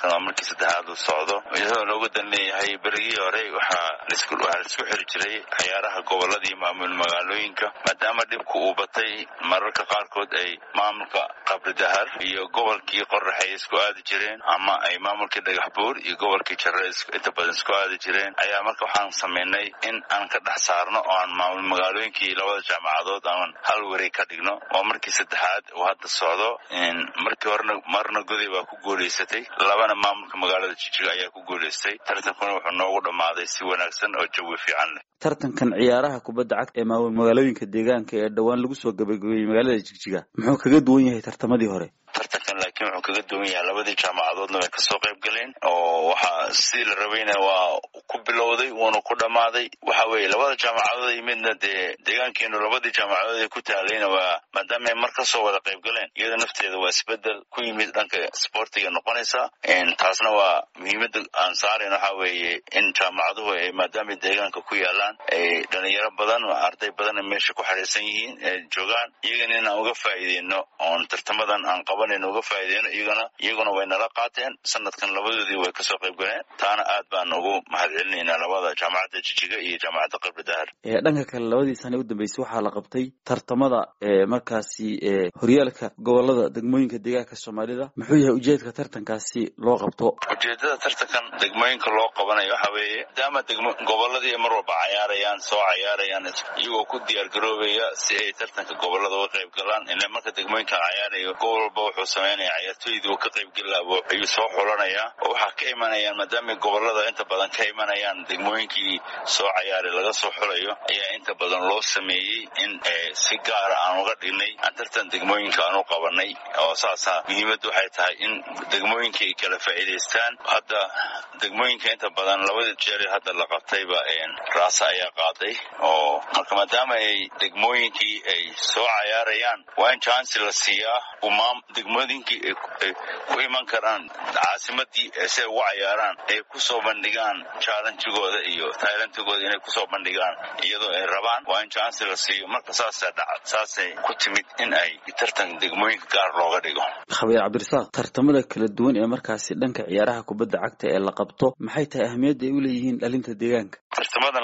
sanadkan waa markii saddexaad uu socdo iyadoo looga dan leeyahay berigii hore waxaa waxaa laisku xiri jiray ciyaaraha gobolada iyo maamul magaalooyinka maadaama dhibku uu batay mararka qaarkood ay maamulka qabridahar iyo gobolkii qoraxay isku aadi jireen ama ay maamulkii dhagax buur iyo gobolkii jare inta badan isku aadi jireen ayaa marka waxaan samaynay in aan ka dhex saarno oo aan maamul magaalooyinkii labada jaamacadood aan hal wareeg ka dhigno waa markii saddexaad uu hadda socdo markii horena marna goday baa ku guulaysatay labana maamulka magaalada jijiga ayaa ku guulaystay tartankuna wuxuu noogu dhammaaday si wanaagsan oo jawi fiican leh tartankan ciyaaraha kubadda cagta ee maamul magaalooyinka deegaanka ee dhowaan lagu soo gabagabeeyey magaalada jigjiga muxuu kaga duwan yahay tartamadii hore tartankan laakiin wuxuu kaga duwan yahay labadii jaamacadoodna way kasoo qayb galeen oo waxaa sidii la rabayna waa ku bilowday wuuna ku dhammaaday waxa weeye labada jaamacadood yimidna dee deegaankeenu labadii jaamacadood ee ku taalayna waa maadaama ay mar kasoo wada qayb galeen iyada nafteeda waa isbedel ku yimid dhanka sportiga noqonaysa taasna waa muhiimada aan saarayn waxa weeye in jaamacaduhu ay maadaama deegaanka ku yaalaan ay dhalinyaro badan arday badan meesha ku xariirsan yihiin ee joogaan iyagana inaan uga faa'iideyno oon tartamadan aan qabanayno uga faa'iideyno iyagana iyaguna way nala qaateen sanadkan labadoodii way kasoo qayb galeen taana aad baan ugu mahad celinaynaa labada jaamacadda jijiga iyo jaamacadda qabri dahar dhanka kale labadii sane u dambeysay waxaa la qabtay tartamada markaasi horyaalka gobolada degmooyinka deegaanka soomaalida muxuu yahay ujeedka tartankaasi loo qabto ujeedada tartankan degmooyinka loo qabanayo waxa weeye maadaama degmo goboladii mar walba cayaarayaan soo cayaarayaan iyagoo ku diyaar garoobaya si ay tartanka gobolada uga qayb galaan ila marka degmooyinka cayaarayo gobol walba wuxuu sameynaya ciyaartooydii uu ka qayb gelaabo ayuu soo xulanayaa oo waxaa ka imanayaan maadaama gobolada inta badan ka imanayaan degmooyinkii soo cayaaray laga soo xulayo ayaa inta badan loo sameeyey in si gaara aan uga dhignay aan tartan degmooyinka aan u qabanay oo saasa muhiimaddu waxay tahay in degmooyinka ay kala faa'iidaystaan hadda degmooyinka inta badan labada jeer hadda la qabtayba raasa ayaa qaaday oo marka maadaama ay degmooyinkii ay soo cayaarayaan waa in jansi la siiyaa umaam degmooyinkii ay ku iman karaan caasimadii si ay ugu cayaaraan ay kusoo bandhigaan challengigooda iyo tailantigooda inay kusoo bandhigaan iyadoo ay rabaan waa in jansi la siiyo marka saasa dhaca saasay ku timid in ay tartan degmooyinka gaar looga dhigo khabiir cabdirasaaq tartamada kala duwan ee markaasi dhanka ciyaaraha kubadda cagta ee la qabto maxay tahay ahmiyadda ay u leeyihiin dhalinta deegaanka tartamadan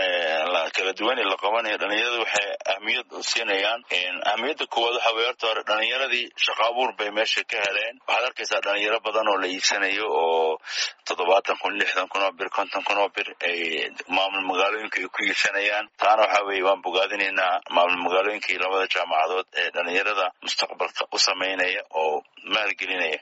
kala duwan ee la qabanayo dhalinyaradu waxay ahmiyad siinayaan ahmiyadda koowaad waxa weye horta hore dhalinyaradii shaqo abuur bay meesha ka heleen waxaad arkaysaa dhalinyaro badan oo la iibsanayo oo toddobaatan kun lixdan kun oo bir konton kun oo bir ay maamul magaalooyinka ay ku iibsanayaan taana waxa weeye waan bogaadinaynaa maamul magaalooyinkii labada jaamacadood ee dhalinyarada mustaqbalka u sameynaya oo maalgelinaya